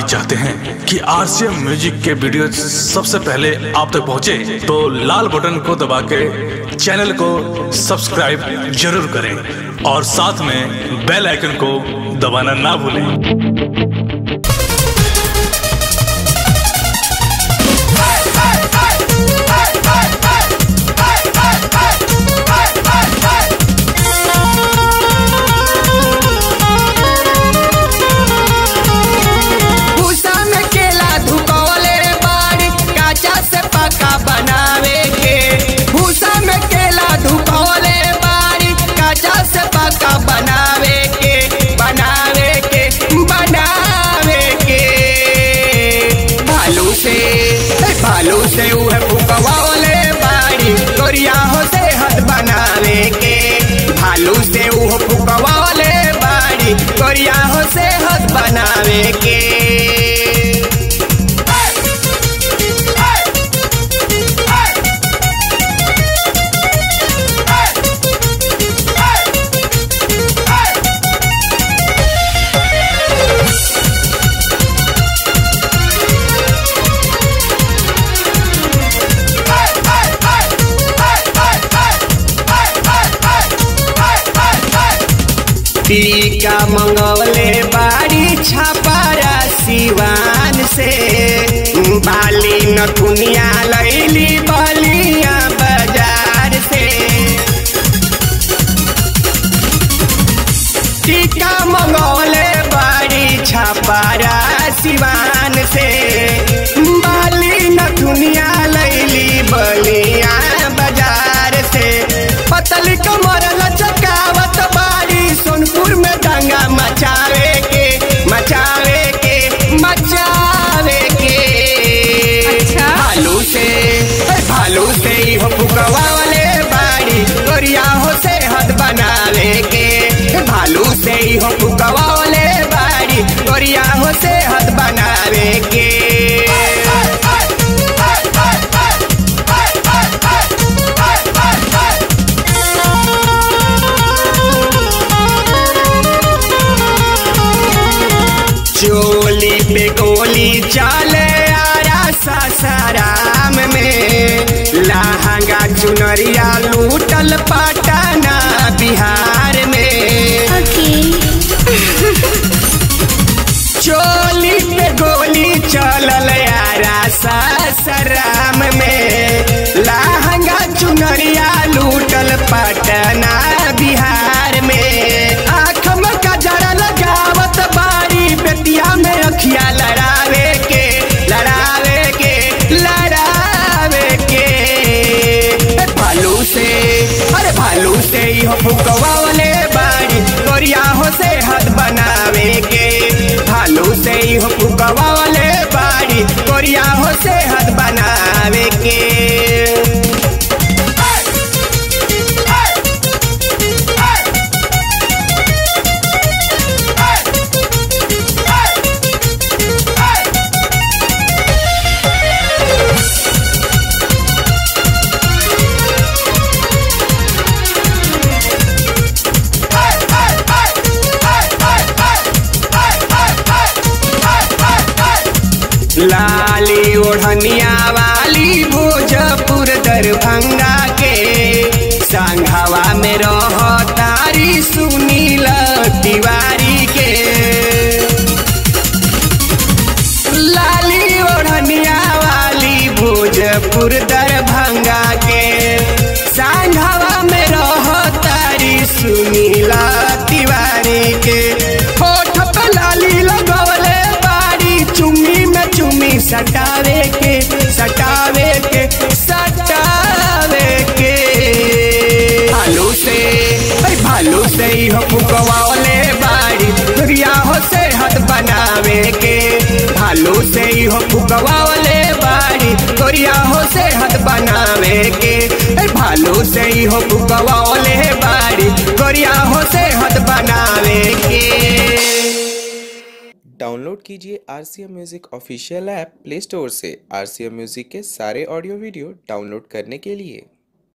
चाहते हैं कि आरसीएम म्यूजिक के वीडियो सबसे पहले आप तक पहुंचे, तो लाल बटन को दबा के चैनल को सब्सक्राइब जरूर करें और साथ में बेल आइकन को दबाना ना भूलें भूसा में केला धुकौले बाड़ी काचा से पका बनावे के भूसा में केला धुकौले बाड़ी काचा से पका बनावे के बनावे के बनावे के भालू से ए, भालू से उहे फुकवले बाड़ी गोरिया हो सेहत बनावे के भालू से उह फुकवले बाड़ी गोरिया हो सेहत बनावे के टीका मंगवले बाड़ी छापारा सिवान से बाली नथुनिया लैली बलिया बाजार से टीका मंगवले बाड़ी छापारा सिवान से बाली नथुनिया लैली बलिया बाजार से पतली कमर लचकावत बाड़ी सोनपुर में दंगा मचावे के मचावे के मचावे के अच्छा। भालू से ए, भालू से ही हो फुकवाले बाड़ी गोरिया हो सेहत बनावे के ए, भालू से ही हो फुकवाले बाड़ी गोरिया हो सेहत बनावे के चोली पे गोली चले आरा सासाराम में लहंगा चुनरिया लूटल पटना बिहार में चोली पे गोली चलल यारा सासाराम में लहंगा चुनरिया लूटल पटना बिहार में आँख में कजरा लगावत बारी बेतिया में अखिया लड़ावे के लड़ावे के लड़ावे के ए, भालू से अरे भालू से ही हो फुकवाले बाड़ी गोरिया हो सेहत बनावे के भालू से ही हो फुकवाले बाड़ी गोरिया हो सेहत बनावे के लाली ओढ़निया वाली भोजपुर दरभंगा के संघवा में रह तारी सुनील तिवारी के लाली ओढ़निया वाली भोजपुर दरभंगा के सांघवा में रह तारी सुनीला तिवारी के होठ पे लाली लगवले बारी चुम्मी में चुम्मी सटावे के सटावे के सटावे के भालू से अरे भालू से ही हो फुकवाले बाड़ी दुनिया हो सेहत बनावे के भालू से ही हो फुकवाले बाड़ी गोरिया हो सेहत बनावे के ए, भालू से ही हो फुकवाले बाड़ी गोरिया हो सेहत बनावे के डाउनलोड कीजिए R C M music official app play store से आर सी एम म्यूज़िक के सारे ऑडियो वीडियो डाउनलोड करने के लिए